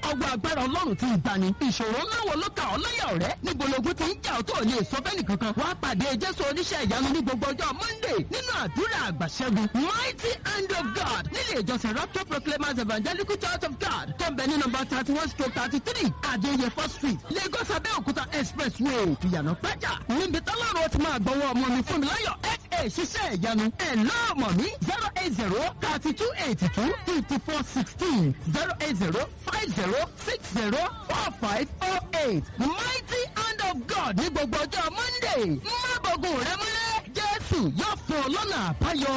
ọgbà agbára ọlọ́run ti ìgbani ìṣòro ńlá wo ló ka ọ́ láyà ọ̀rẹ́ níbo logun ti ń jà ọ́ tó lè sọ fẹ́ni kankan wàá pàdé jésù oníṣẹ́ ìyanu ní gbogbo ọjọ́ monday nínú àdúrà àgbàṣẹ́gun mighty hand of god nílé ìjọsìn rapture proclaimers evangelical church of god tó ń bẹ ní nọmba thirty one stroke thirty three adéyẹfọ́ street lagos abẹ́òkúta expressway ìyànà pẹ́jà níbi tọ́lọ́run ó ti máa gbọ́wọ́ ọmọ mi fún mi láyọ̀ fa ṣiṣẹ́ ìyanu ẹ̀ lọ́ọ̀mọ̀ mi zero eight zero thirty two eighty two fifty four sixteen zero eight zero five zero six zero four five oh eight mighty hand of god ní gbogbo ọjọ́ monday má bọ̀gùn rẹ múlẹ̀ jésù yóò fún ọ lọ́nà àbáyọ.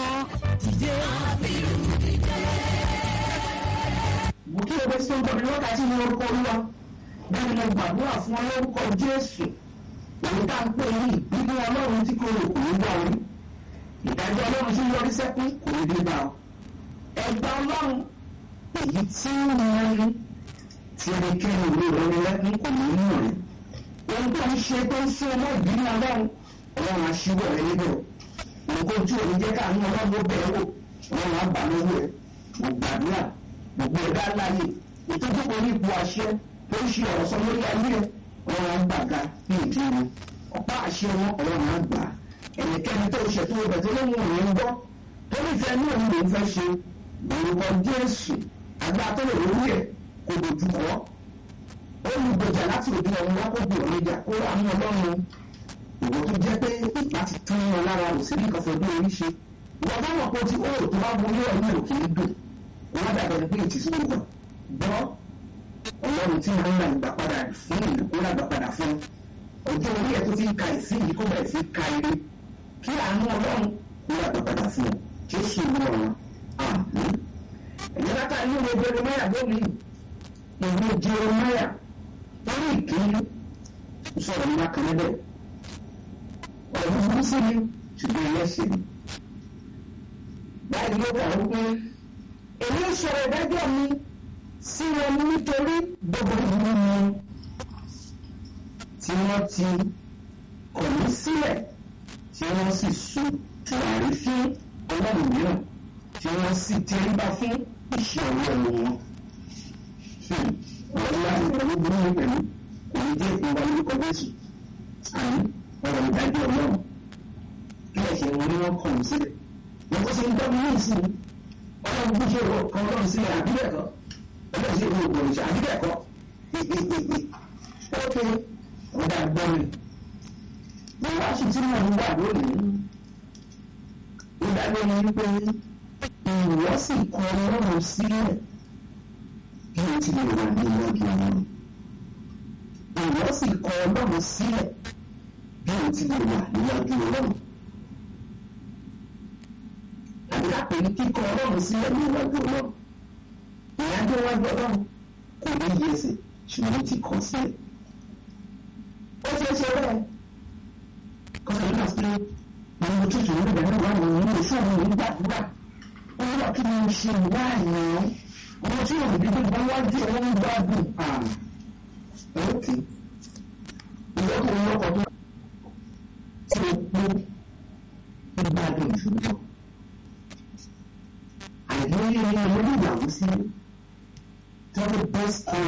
mo kí o bẹ sí ọjọ́ mi wákàtí ní orúkọ olúwa bẹ́ẹ̀ ni mo gbàdúrà fún ọlọ́rùkọ jésù òun tá à ń pè ní bíbí ọlọ́run tí kò rò kò ní gbà orí ìdájọ́ ọlọ́run tí yọrí sẹ́kún kò ní dé bá ọ ẹgbẹ́ ọlọ́run èyí tí ń yan ní tí ẹnikẹ́ni ìwé ìrọ̀lẹ́ lẹ́kún kò ní mú rẹ̀ ohun tó ń ṣe tó ń sún ọmọ ìbínú ọlọ́run ọlọ́run aṣíwọ̀ rẹ̀ níbẹ̀ nǹkan tí ò ní jẹ́ káàánú ọlọ́run ó bẹ̀rẹ̀ wò ọlọ́run á bà lọ́wọ́ ẹ̀ mo gbàdúrà gbogbo ẹ̀dá láàyè ìtọ́jú kan ní ipò àṣẹ tó ń ṣe ọ̀rọ̀ sọ lórí ayé ẹ̀ ọlọ́run á gbàga ní ìdí wọn ọ̀pá àṣẹ wọn ọlọ́run á gbà ẹnikẹ́ni tó ṣe tó bẹ̀ tó lóhùn òun ń gbọ́ tó nífẹ̀ẹ́ ní òun lòún fẹ́ ṣe orúkọ jésù àgbà tó lè lórí ẹ̀ kò dojú kọ́ olùgbèjà láti òde ọ̀run wá kó gbé ọ̀run ìjà kó wà ní ọlọ́run ìwọ tó jẹ́ pé láti tán wọn lára ò sí nǹkan fẹ́ bí orí ṣe ìwọ bá wọ̀ pé ó ti ó tó bá wọlé ọ̀run ò kì í dùn wọ́n dàgbà ní pé ètí sí ìwọ̀n gbọ́ ọlọ́run tí wọ́n ń ra ìgbà padà fún ìlú kó lágbà padà fún ọjọ́ orí ẹ̀ tó ti ń ka ìsín yìí kó bẹ̀rẹ̀ sí ka ire kí àánú ọlọ́run kó lágbà padà fún ọ jésù ọlọ́run àmín ẹ̀yẹ́ látà ní ìwé jeremaya lónìí ìwé jeremaya lórí ìkíní sọ̀rọ̀ nípa kan níbẹ̀ ọ̀rọ̀ búburú sí mi ṣùgbọ́n ẹlẹ́sìn mi báyìí ló kà ó pé èmi sọ̀rọ̀ ìdájọ́ mi sí wọn nítorí gbogbo ìlú wọn tí wọ́n ti kọ̀ mí sílẹ̀ tí wọ́n sì sun tùràrí fún ọlọ́run mìíràn tí wọ́n sì tẹríba fún iṣẹ́ ọwọ́ wọn. ọ̀rọ̀ láti pẹ̀lú burú mi pẹ̀lú kò ní jẹ́ ìpín wa lórúkọ Jésù àní ọ̀rọ̀ ìdájọ́ ọlọ́run kí ẹ̀ṣẹ̀ wọn ni wọ́n kọ̀ mí sílẹ̀ wọ́n tó ṣe ń gbọ́ mi ní ìsìn ọlọ́run tó ṣe ìwọ kan ọlọ́run sílẹ̀ àbílẹ̀kọ́ ọlọ́run ṣe ìwọ ògbòrò ṣe àbílẹ̀kọ́ ókè ọ̀dà gbọ́ mi ní wáṣí tí mo ń wà lónìí ìdájọ́ ni wípé ìwọ sì kọ ọlọ́run sílẹ̀ bí o ti lè wà ní ìwọ́jú ọlọ́run ìwọ sì kọ ọlọ́run sílẹ̀ bí o ti lè wà níwájú ọlọ́run àbí lápẹ̀ ní kíkọ ọlọ́run sílẹ̀ ní iwájú ọlọ́run ìyájọ́ iwájú ọlọ́run kò ní yí ẹsẹ̀ ṣùgbọ́n ti kọ̀ sílẹ̀. ó ṣe é ṣe bẹ́ẹ̀ kọ́sọ̀ nígbà pé àwọn ojú ìṣòro nígbà náà wà ní ìlú fún àwọn òun gbàdúrà ó wà kí ni mo ṣe wá àyàn ọmọ tí yóò bí gbogbo wájú ẹ̀ wọ́n ń gbádùn àrùn. ókè ìyókù ọlọ́kọ̀ tó